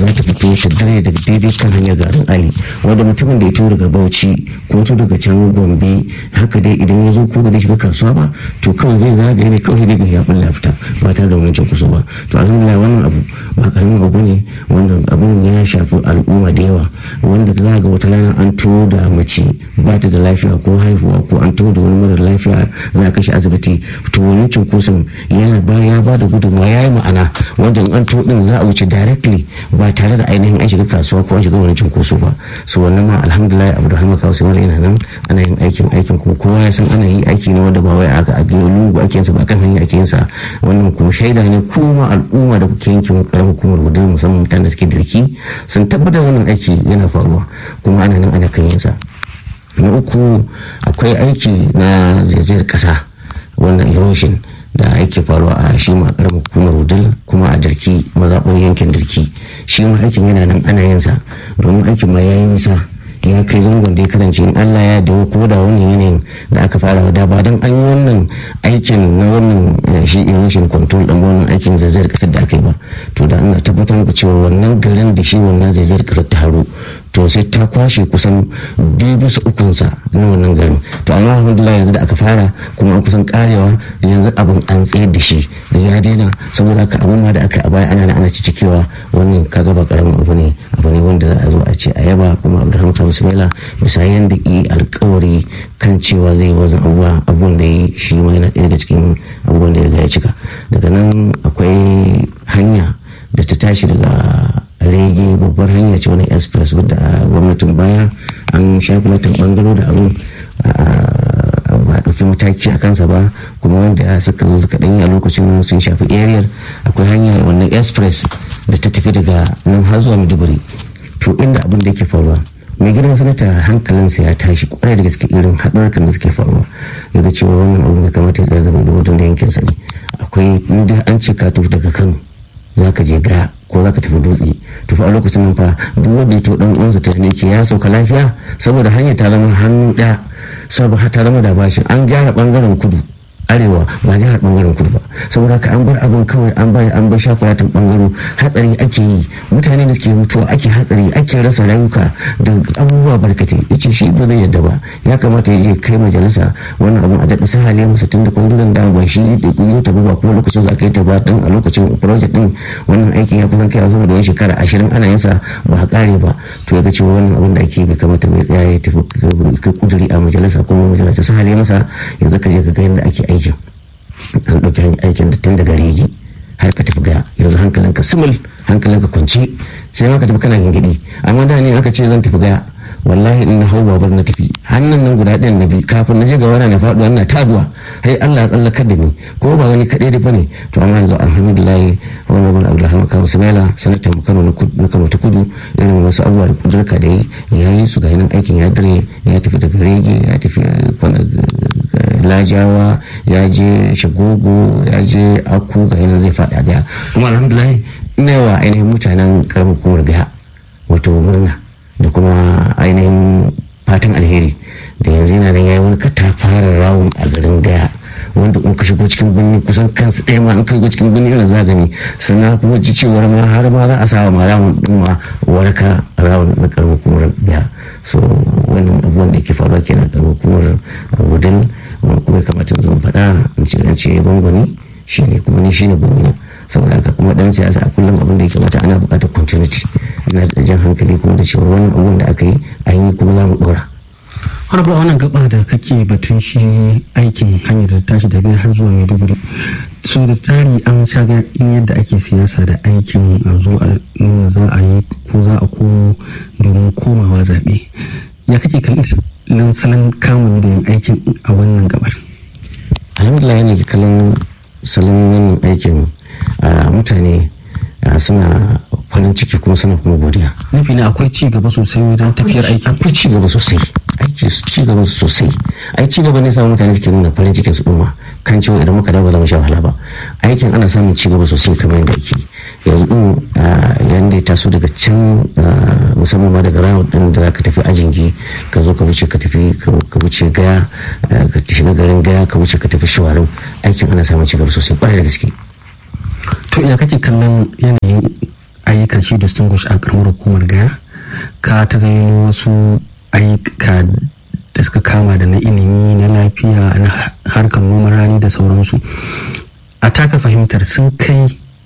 za ta fito ta dare daga daidai kan hanyar garin ali wanda mutumin da ya tura daga bauchi ko to daga can gombe haka dai idan ya zo ko ba zai shiga kasuwa ba to kawai zai zagaye ne kawai daga ya bulla fita ba tare da wani kusa ba to alhamdulillah wannan abu ba karamin abu ne wannan abun ya shafi al'umma da yawa wanda za ga wata rana an to da mace ba ta da lafiya ko haihuwa ko an to da wani mara lafiya za a kashe asibiti to wani cunkoson yana ba ya ba da gudunmawa ya yi ma'ana wanda an to din za a wuce directly ba tare da ainihin an shiga kasuwa ko an shiga wani cunkoso ba so wannan ma alhamdulillah abu da hama kawo sai yana nan ana yin aikin aikin kuma kowa ya san ana yi aiki ne wanda ba wai aka a lungu ake yinsa ba kan hanya ake yinsa wannan kuma shaida ne kuma al'umma da kuke yankin karamin hukumar hudu musamman mutane da suke dirki sun tabbatar wannan aiki yana faruwa kuma ana nan ana kan yinsa na uku akwai aiki na zaizayar kasa wannan erosion da ake faruwa a shi ma karamin hukumar wudil kuma a darki mazaɓar yankin darki shi ma aikin yana nan ana yinsa domin aikin ma ya yi nisa ya kai zangon da ya kasance in Allah ya dawo ko da wannan yanayin da aka fara da ba don an yi wannan aikin na wannan shi erosion control din wannan aikin zaizayar kasar da aka yi ba to da ana tabbatar muku cewa wannan garin da shi wannan zaizayar kasar ta haru to sai ta kwashe kusan biyu bisa ukunsa na wannan garin to amma alhamdulillah yanzu da aka fara kuma an kusan karewa yanzu abin an tsayar da shi ya daina saboda haka abin ma da aka a baya ana ana cikewa wannan kaga ba karamin abu ne abu ne wanda za a zo a ce a yaba kuma abdulhamid bismillah bisa yanda yi alkawari kan cewa zai wazan abubuwa abubuwan da yi shi ma yana ɗaya daga cikin abubuwan da ya riga ya cika daga nan akwai hanya da ta tashi daga rege babbar hanya ce wani express wadda gwamnatin baya an shafi latin bangaro da abin ba ɗauki mataki a kansa ba kuma wanda suka zo suka ɗanyi a lokacin sun shafi area akwai hanya wannan express da ta tafi daga nan har zuwa maiduguri to inda abin da yake faruwa mai girma sanata hankalinsa ya tashi kwarai da gaske irin haɗarkan da suke faruwa daga cewa wannan abin da kamata ya zama da wajen da yankinsa ne akwai inda an ce ka tafi daga kano za ka je gaya ko za ka tafi dutse to fa a lokacin nan fa duk wanda ya to dan uwansa ta ne ke ya sauka lafiya saboda hanyar ta zama hannu ɗaya saboda ta zama da bashin an gyara bangaren kudu arewa ba gyara bangaren kudu ba saboda haka an bar abin kawai an bai an bar shakulatin bangaro hatsari ake yi mutane da suke mutuwa ake hatsari ake rasa rayuka da abubuwa barkate yace shi ba zai yadda ba ya kamata ya je kai majalisa wannan abun a daɗa sahale masa tun da kwangilan da ba shi da kuyo ta ba kuma lokacin za ka yi ta ba din a lokacin project din wannan aikin ya kusan kai zama da wani shekara ashirin ana yin sa ba a kare ba to ya ga cewa wannan abun da ake bai kamata bai tsaya ya tafi kai kuduri a majalisa kuma majalisa sahale masa yanzu ka je ka ga yadda ake aiki aikin an ɗauki aikin da tun daga regi har ka tafi gaya yanzu hankalinka simul hankalinka kwance sai ma ka tafi kana gingidi amma da ne aka ce zan tafi gaya wallahi in na hau babar na tafi hannun nan guda ɗayan na bi kafin na je ga wani na faɗuwa ina taduwa hai Allah ya tsallakar da ni ko ba wani kaɗai da bane to amma yanzu alhamdulillah wani wani abu da hama kawo sumaila sanatan mu kano na kano ta kudu irin wasu abubuwa da kudurka da yi ya yi su ga yanan aikin ya dare ya tafi daga rege ya tafi lajawa ya je shagogo ya je aku ga yanan zai faɗa daya kuma alhamdulillah ina yawa ainihin mutanen karamar hukumar gaya wato murna da kuma ainihin fatan alheri da yanzu yana nan yayi wani katafaren rawun a garin gaya wanda in ka shigo cikin birni kusan kansu ɗaya ma in ka shigo cikin birni irin za gani suna kuma ji cewar ma har ma za a sawa ma rawun ɗin ma waraka rawun na karamar hukumar gaya so wannan abubuwan da ke faruwa kenan karamar hukumar wudil wani kuma kamata zan faɗa in ce an ce bangwani shine kuma ni shine gwamna saboda haka kuma dan siyasa a kullum abin da ya kamata ana buƙatar continuity ina da jan hankali kuma da cewa wannan abun da aka yi an yi kuma za mu ɗora. har ba wannan gaba da kake batun shi aikin hanyar da tashi daga har zuwa maiduguri so da tsari an sha in yadda ake siyasa da aikin a zo a nuna za a yi ko za a ko domin komawa zaɓe ya kake kallon salon kamun da yin aikin a wannan gabar alhamdulillah yana kallon salon wannan aikin mutane suna farin ciki kuma suna kuma godiya nufi ne akwai ci gaba sosai wajen tafiyar aiki akwai ci gaba sosai aiki ci gaba sosai ai ci gaba ne samun mutane suke nuna farin cikin su umma kan cewa idan muka dawo ba za mu sha wahala ba aikin ana samun ci gaba sosai kamar yadda ake yanzu din yanda ya taso daga can musamman ma daga rawar din da ka tafi ajingi ka zo ka wuce ka tafi ka wuce gaya ka tafi na garin gaya ka wuce ka tafi shawarin aikin ana samun ci gaba sosai kwarai da gaske to ina kake kallon yanayin ayyukan shi distinguish a karamar hukumar gaya ka ta zaino wasu ayyuka da suka kama da na ilimi na lafiya na harkar noman rani da sauransu a taka fahimtar sun kai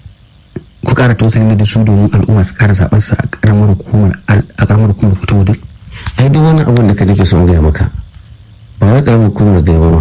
ku kara tausayi da su domin al'umma su kara zaɓar sa a karamar hukumar a karamar hukumar fito wadda ai duk wani abun da ka nake son gaya maka ba wai karamar hukumar gaya ba ma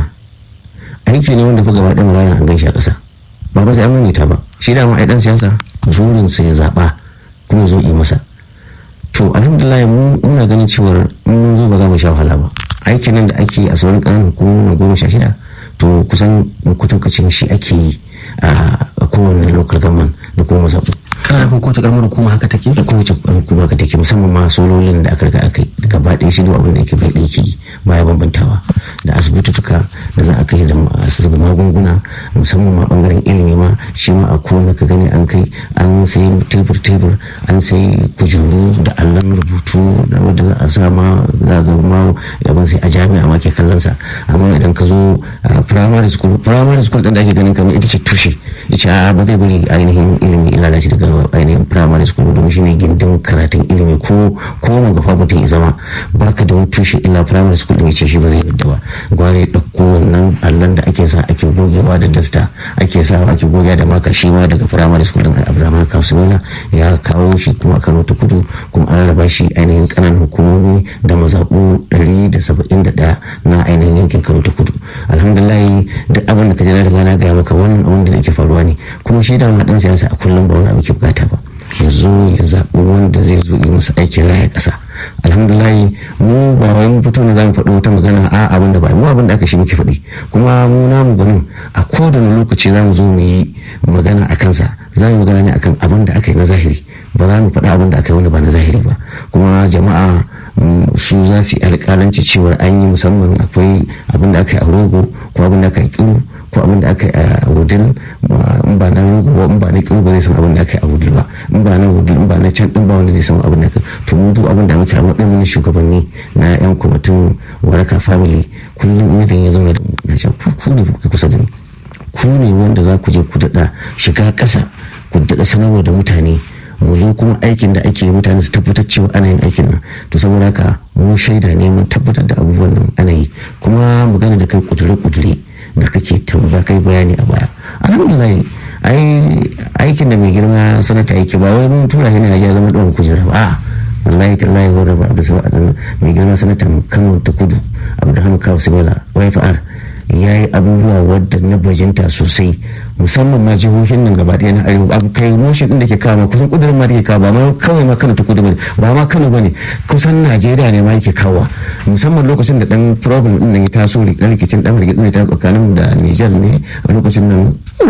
aiki ne wanda fa gaba ɗaya mara an gan shi a ƙasa ba ba sai an maimaita ba shi da ma ai dan siyasa burin sa ya zaɓa kuma zo yi masa to alhamdulillah mu muna ganin cewar mun zo ba za mu sha wahala ba aikin nan da ake a sauran ƙananan hukumomi goma sha shida to kusan kutunkacin shi ake yi a kowane local government da kuma zaɓu kana nufin kowace karamar hukuma haka take da kowace hukuma ka take musamman ma sololin da aka riga aka yi gaba ɗaya shi duk abin da yake bai ɗaya ke baya bambantawa da asibitutuka da za a kai da zuba magunguna musamman ma bangaren ilimi ma shi ma a kowane ka gani an kai an sai tebur tebur an sai kujeru da allon rubutu da wanda za a sa ma za ga ma yaban sai a jami'a ma ke kallon sa amma idan ka zo primary school primary school din da ake ganin kamar ita ce tushe ita ba zai bari ainihin ilimi lalace daga ainihin primary school don shi ne gindin karatun ilimi ko ko wani gafa mutum ya zama baka da wani tushe illa primary school din ce shi ba zai yadda ba gware ya ɗauko wannan allon da ake sa ake gogewa da dasta ake sa ake gogewa da maka shi ma daga primary school din abraham kasuwala ya kawo shi kuma kano ta kudu kuma an raba shi ainihin kananan hukumomi da mazaɓu 171 na ainihin yankin kano ta kudu alhamdulillah duk abin da ka je na riga na gaya maka wannan abin da yake faruwa ne kuma shi da ma dan siyasa a kullum ba wani abu ke bukata ba ya zo ya zaɓi wanda zai zo yi masa aikin raya ƙasa alhamdulillah mu ba wai mu fito ne za mu faɗi wata magana a abin da ba mu abin da aka shi muke faɗi kuma mu namu gwanin a kowane lokaci za mu zo mu yi magana a kansa za mu magana ne akan abin da aka yi na zahiri ba za mu faɗi abin da aka yi wani ba na zahiri ba kuma jama'a su za su yi alƙalanci cewar an yi musamman akwai abin da aka yi a rogo ko abin da aka yi kiru ko abin da aka yi a wudil in ba na rogo ba in ba na kiru ba zai san abin da aka yi a wudil ba in ba na wudil in ba na can din ba wanda zai san abin da aka to mu duk abin da muke a matsayin mu shugabanni na yan kwamitin waraka family kullum idan ya zauna da mu na ce ku ku ne kuka kusa da ni ku ne wanda za ku je ku daɗa shiga ƙasa ku daɗa sanarwa da mutane mu zo kuma aikin da ake mutane su tabbatar cewa ana yin aikin nan to saboda haka mu shaida ne mun tabbatar da abubuwan nan ana yi kuma magana da kai kudure-kudure da kake tambaya kai bayani a baya alhamdulillah ai aikin da mai girma sanata yake ba wai mun tura shi ne ya zama ɗan kujera ba wallahi tallahi wa rabba da sabu mai girma sanatan kano ta kudu abdulhamid kawo simila yfr ya yi abubuwa wadda na bajinta sosai musamman ma jihohin nan gaba ɗaya na arewa abu kai motion din da ke kawo kusan kudurin ma da ke kawo ba ma kawai ma kano ta kudu bane ba ma kano bane kusan najeriya ne ma yake kawo musamman lokacin da dan problem din nan ya taso dan rikicin dan rikicin ta tsakanin da niger ne a lokacin nan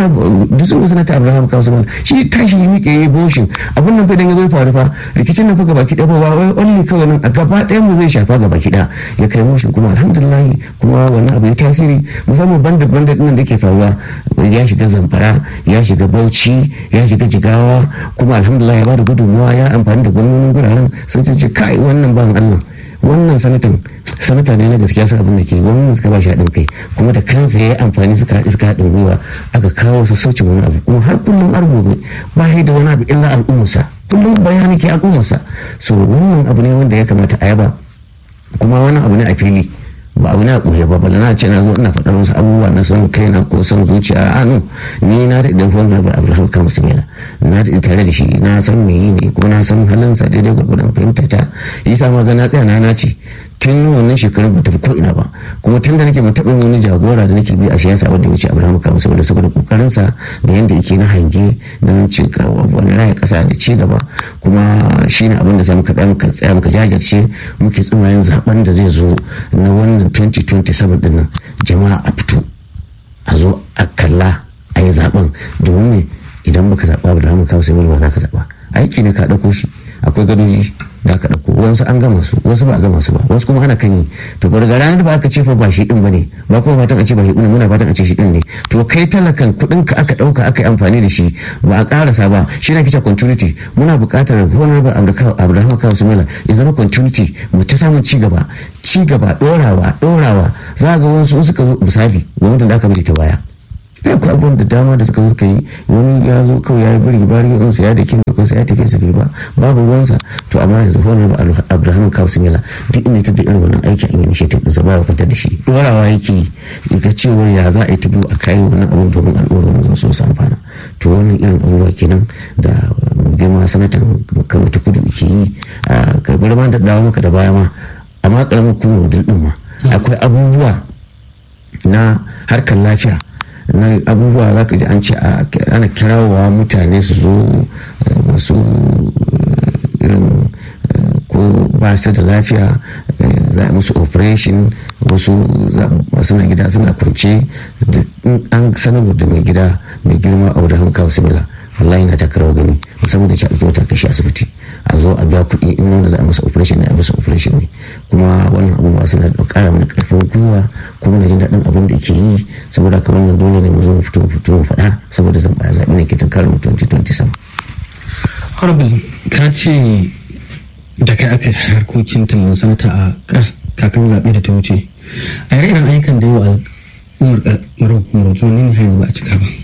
da sun sanata abraham kawo sama shi tashi yi miƙe yi boshin abun nan fa idan ya zo faru fa rikicin nan fa gaba ki ba wai only kawai nan a gaba ɗaya mu zai shafa gaba ki ya kai motion kuma alhamdulillah kuma wannan abu ya tasiri musamman bandit bandit nan da ke faruwa ya shiga zamfara ya shiga bauchi ya shiga jigawa kuma alhamdulillah ya bada gudunmuwa ya amfani da gwamnonin guraren sun ce kai wannan ban allah wannan sanatan sanata ne na gaskiya sun abin da ke gwamnati suka ba shi haɗin kai kuma da kansa ya yi amfani suka haɗi suka haɗin gwiwa aka kawo sassaucin wani abu kuma har kullum har gobe ba da wani abu illa al'ummarsa kullum bayani ke al'ummarsa so wannan abu ne wanda ya kamata a yaba kuma wani abu ne a fili ba abu na ɓoye ba bala na ce na zo ina faɗar wasu abubuwa na son kaina ko son zuciya a no ni na da idan fon rabar abraham kama simila na da tare da shi na san me yi ne kuma na san halinsa daidai gwargwadon fahimta ta yi sa magana tsaya na na ce tun wannan shekarun ba tafi ko ina ba kuma tun da nake ban taɓa wani jagora da nake bi a siyasa wanda ya wuce abraham kama saboda saboda kokarinsa da yadda yake na hange don ci wani raya ƙasa da ci gaba kuma shi ne abin da za muka tsaya muka tsaya muka jajirce muke tsimayen zaben da zai zo na wannan 2027 din nan jama'a a fito a zo a kalla a yi zaben domin ne idan baka zaɓa da mu kawo sai ba za ka zaɓa aiki ne ka ɗauko shi akwai gadoji da aka ɗauko wasu an gama su wasu ba a gama su ba wasu kuma ana kan yi to ba daga ranar da ba aka ce fa ba shi din bane ba kuma fatan a ce ba shi din muna fatan a ce shi din ne to kai talakan kuɗin ka aka ɗauka aka yi amfani da shi ba a ƙarasa ba shi ne kice continuity muna buƙatar honorable abraham kawo sumela ya zama continuity mu ta samun ci gaba ci gaba ɗorawa ɗorawa za ga wasu suka zo misali gwamnatin da aka bari ta baya ya ku abubuwan da dama da suka suka yi wani ya zo kawai ya yi biri bari in sa ya da kin da ya tafi su ba babu ruwansa to amma yanzu honar abraham kawsimila duk inda ta da irin wannan aiki an yi initiative ɗinsa ba ya kwantar da shi dorawa yake ga cewar ya za a yi ta biyu a kayan wannan abun domin al'ummar mu zo su amfana to wannan irin abubuwa kenan da girma sanatan kano ta kudu ke yi a karbar ma da dawo maka da baya ma amma karamin kuma din ma akwai abubuwa na harkar lafiya na abubuwa za ka ji an ce ana kirawa mutane su zo masu irin ko ba su da lafiya za a musu operation wasu suna gida suna kwance an sanar da mai gida mai girma a wadda hankawa simila wallahi na takarawa gani musamman da ci ake wata kashi asibiti a zo a biya kuɗi in nuna za a masa operation ne a masa operation ne kuma wannan abubuwa suna da ƙara mana ƙarfin gwiwa kuma na jin daɗin abin da ke yi saboda haka wannan dole ne mu zo mu fito mu fito mu faɗa saboda zan baya zaɓi ne ke tunkarar mu 2027. horrible ka ce da kai aka harkokin tallan sanata a kakar zaɓe da ta wuce a yare irin ayyukan da yau al'ummar ƙarar hukumar ne ne hanyar ba a cika ba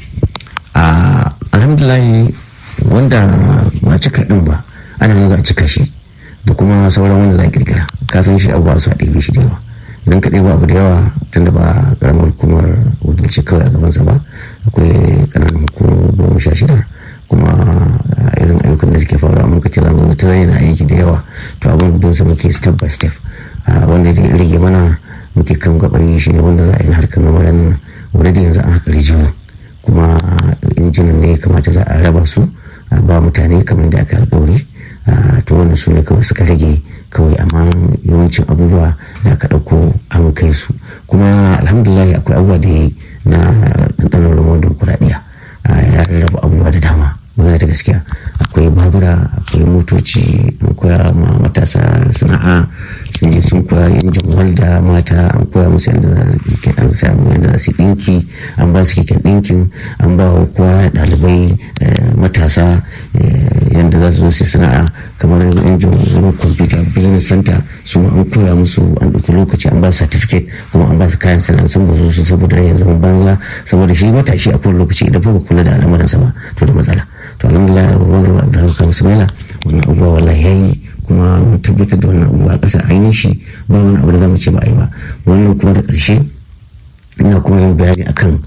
alhamdulillah wanda ba cika din ba ana nan za a cika shi da kuma sauran wanda za a kirkira ka san shi abubuwa su a ɗebe shi da yawa idan ka ɗeba abu da yawa tunda ba karamar hukumar wakilci kawai a gabansa ba akwai ƙananan hukumar goma sha shida kuma irin ayyukan da suke faruwa muka ce zamu ta yana aiki da yawa to abin da sa muke step by step wanda ya rage mana muke kan gabar shi ne wanda za a yi harkar namarin wanda da yanzu an haka rijiyoyi kuma injinan ne kamata za a raba su ba mutane kamar da aka alkawari to wannan su ne kawai suka rage kawai amma yawancin abubuwa da aka ɗauko an kai su kuma alhamdulillah akwai abubuwa da na ɗanɗanon ramon dimokuraɗiyya ya rarraba abubuwa da dama magana ta gaskiya akwai babura akwai motoci an koya ma matasa sana'a sun je sun koya injin walda mata an koya musu yadda an samu yadda su dinki an ba su keken dinkin an ba wa kowa ɗalibai matasa yadda za su zo su sana'a kamar injin zama computer business center su an koya musu an ɗauki lokaci an ba su certificate kuma an ba su kayan sana'a sun bazo su saboda rayin zaman banza saboda shi matashi a kowane lokaci idan ba kula da al'amuransa ba to da matsala to alhamdulillah wani abdullahi kamar sumaila wannan abubuwa wallahi yayi kuma mun tabbatar da wannan abubuwa ƙasa an yi shi ba wani abu da zamu ce ba a yi ba wannan kuma da ƙarshe ina kuma yin bayani akan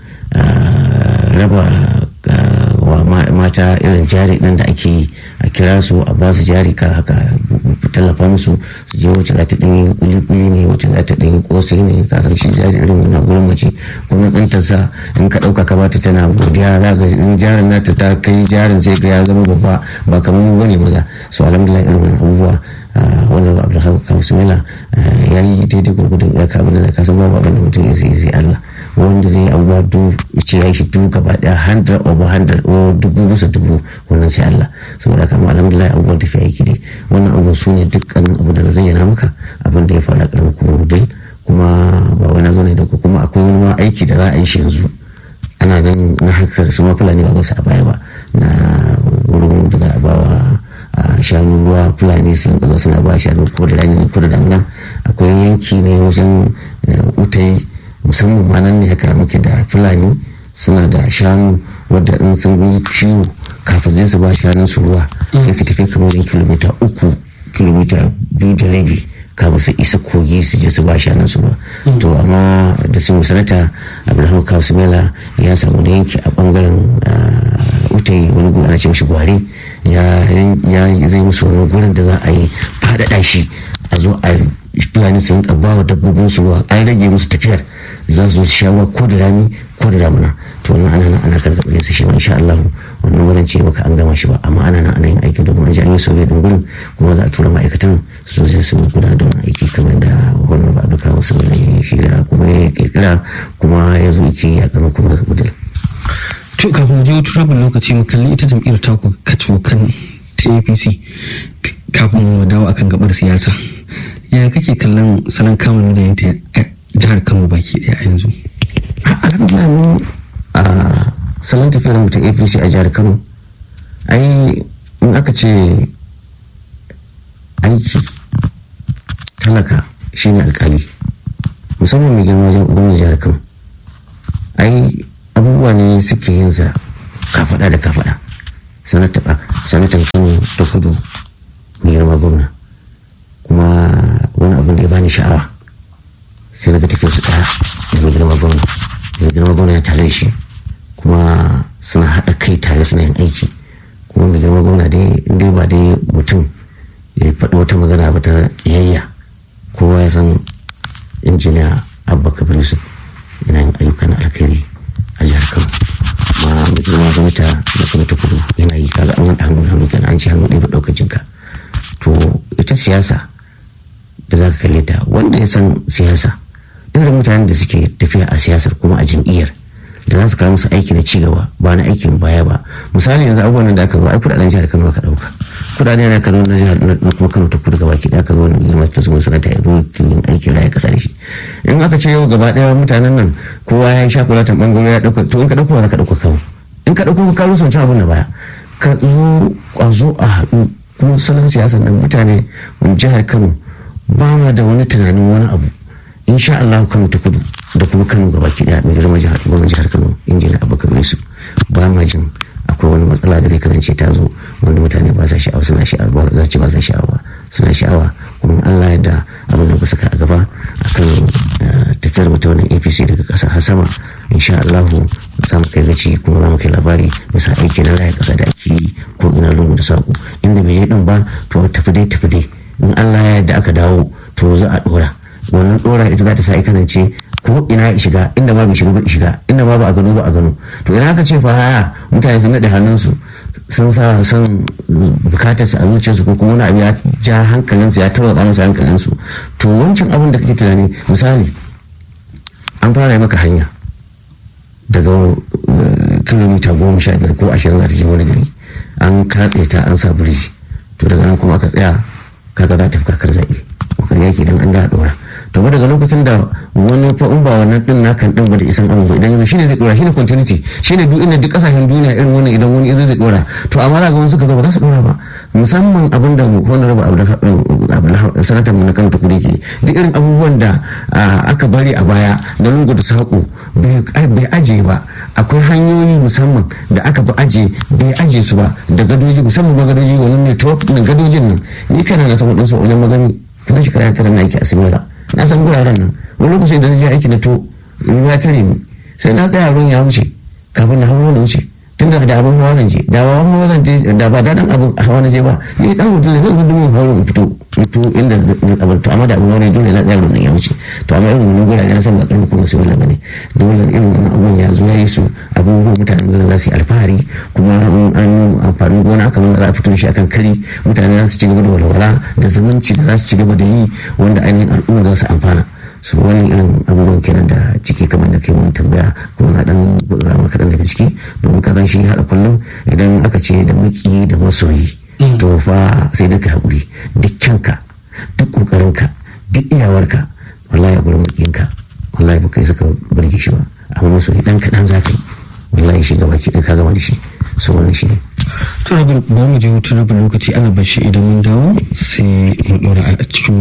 raba wa mata irin jari ɗin da ake yi a kira su a ba su jari ka haka tallafa musu su je wacce za ta ɗanyi kuli-kuli ne wacce za ta ɗanyi ƙosai ne ka san shi jari irin yana gurin mace kuma ɗantarsa in ka ɗauka ka bata tana godiya za ga in jarin nata ta kai jarin sai ga ya zama babba ba kamar mu bane maza so alhamdulillah irin wannan abubuwa wannan abdulhamu kamsumila ya yi daidai gurgudun ya ka abin da ka san babu abin da mutum ya sai Allah wanda zai abubuwa du ce ya shi duka gaba daya hundred over hundred o dubu bisa dubu wannan sai Allah saboda kama alhamdulillah abubuwan tafiya yake dai wannan abubuwan su ne dukkanin abu da na zayyana maka abin da ya faru a karamin kuma rudel kuma ba wani zo ne da kuma akwai wani ma aiki da za a yi shi yanzu ana nan na hankali su ma fulani ba su a baya ba na wurin da za a ba wa shanu ruwa fulani sun kaza suna ba shanu ko da rani ko da damina akwai yanki ne wajen utai musamman ma nan ne haka muke da fulani suna da shanu wadda in sun yi ciwo kafin zai su ba shanun su ruwa sai su tafi kamar kilomita uku kilomita biyu da rabi kafin su isa kogi su je su ba shanun su ruwa to amma da sun sanata abraham kawusumela ya samu da yanki a bangaren utai wani gudu ana ce mishi gware ya zai musu wani gurin da za a yi faɗaɗa shi a zo a fulani sun ba wa dabbobin su ruwa an rage musu tafiyar za su sha ruwa ko da rani ko da damuna to wannan ana nan ana kan gabarin su shi ma insha Allah wannan ba ce maka an gama shi ba amma ana nan ana yin aikin domin an ji an yi sobe din gurin kuma za a tura ma'aikatan su zo su gudanar da wannan aiki kamar da wannan ba duka wasu wani shira kuma ya kirkira kuma ya zo yake ya kama kuma gudun. to kafin mu je wata rabin lokaci mu kalli ita jam'iyyar taku kaco kan ta apc kafin mu dawo akan gabar siyasa ya kake kallon salon kamun da yanta jihar kano baki daya a yanzu alhamdulillah mu a salon tafiyar mu ta apc a jihar kano ai in aka ce aiki talaka shine alkali musamman mai girma wajen gwamnan jihar kano ai abubuwa ne suke yin sa kafada da kafada sanatan kano ta kudu mai girma gwamna kuma wani abin da ya bani sha'awa sai daga tafiya su ɗaya da mai girma gwamna mai girma gwamna ya tare shi kuma suna haɗa kai tare suna yin aiki kuma mai girma gwamna dai dai ba dai mutum ya faɗi wata magana ba ta ƙiyayya kowa ya san injiniya abba kabir yusuf yana yin ayyukan alkhairi a jihar kano ma mai girma gwamnati da kuma ta kudu yana yi kaga an wanda hannu hannu kenan an ci hannu ɗaya ba ɗaukar jinka to ita siyasa da za ka kalle ta wanda ya san siyasa irin mutanen da suke tafiya a siyasar kuma a jam'iyyar da za su kawo musu aiki na cigaba ba na aikin baya ba misali yanzu abubuwan da aka zo ai kudaden jihar Kano aka dauka kudaden na Kano na jihar na kuma Kano ta kudu gaba ki da aka zo wani girma ta zuwa sanata ya zo yin aikin raya kasa da shi in aka ce yau gaba daya mutanen nan kowa ya sha kulatan bangare ya dauka to in ka dauko za ka dauka kawo in ka dauko ka rusa wancan abun da baya ka zo kwazo a haɗu kuma salon siyasar nan mutane jihar Kano ba ma da wani tunanin wani abu insha Allah Kano ta kudu da kuma Kano gaba ki daya mai girma jihar gwamnan jihar Kano injiniya Abubakar Yusuf ba ma jin akwai wani matsala da zai kasance ta zo wanda mutane ba sa sha'awa suna sha'awa ba za su ce ba sa sha'awa suna sha'awa kuma Allah ya da abin da ba saka a gaba akan tafiyar mu ta wannan APC daga ƙasa har sama insha Allah za mu kai gaci kuma za mu kai labari bisa aiki na raya ƙasa da ake yi ko ina lungu da saƙo inda bai je din ba to tafi dai tafi dai in Allah ya yarda aka dawo to za a dora wannan dora ita za ta sa kasance ko ina ya shiga inda ba bai shiga ba shiga inda ba ba a gano ba a gano to ina aka ce fa haya mutane sun naɗe hannunsu sun sa son bukatar su a zuciyarsu ko kuma wani abu ya ja hankalinsu ya tarwatsa masa hankalinsu to wancan abin da kake tunani misali an fara maka hanya daga kilomita goma sha biyar ko ashirin za ta je wani gari an katse ta an sa biriji to daga nan kuma aka tsaya kaga za ta fi kakar zaɓe kokar yaki don an da ɗora to ba daga lokacin da wani fa in ba wannan din nakan din ba da isan abin ba idan yanzu shine zai dora shine continuity shine duk inda duk kasashen duniya irin wannan idan wani zai dora to amma za ga wasu suka zo ba za su dora ba musamman abin da honorable abdullahi sanatan mu na kano ta kudu ke duk irin abubuwan da aka bari a baya da lungu da saƙo bai aje ba akwai hanyoyi musamman da aka bi aje bai aje su ba da gadoji musamman ma gadoji wani network na gadojin nan ni kana na samu ɗinsu wajen magani kuma shekara tara na aiki a simila na san guraren nan wani lokaci da na je aiki na to ruwa tare ni sai na tsaya ruwan ya wuce kafin na hawa na wuce tun da da abin hawa na je da ba hawa zan je da ba dadan abin hawa na je ba ni dan hotel zan zo dumin hawa in fito fito inda abin to amma da abin hawa dole na tsaya ruwan ya wuce to amma irin wannan gurare na san ba karfi kuma su wala bane dole irin wannan abun ya zo ya yi su abubuwan mutanen da za su yi alfahari kuma an amfanin gona kamar da za a fito shi akan kari mutane za su ci gaba da walwala da zumunci da za su ci gaba da yi wanda ainihin al'umma za su amfana su wani irin abubuwan kenan da ciki kamar da kai mun tambaya kuma na dan gudura maka kaɗan daga ciki domin ka zan shi haɗa kullum idan aka ce da maki da masoyi to fa sai duka haƙuri duk kyanka duk ƙoƙarinka duk iyawarka wallahi a gurin makiyinka wallahi ba kai suka burge shi ba amma masoyi ɗan kaɗan za ka yi wallahi shi gaba ki ka gama da shi so wannan shi ne to rabin ba mu je hutun rabin lokaci ana bashi idan mun dawo sai mu ɗora a cikin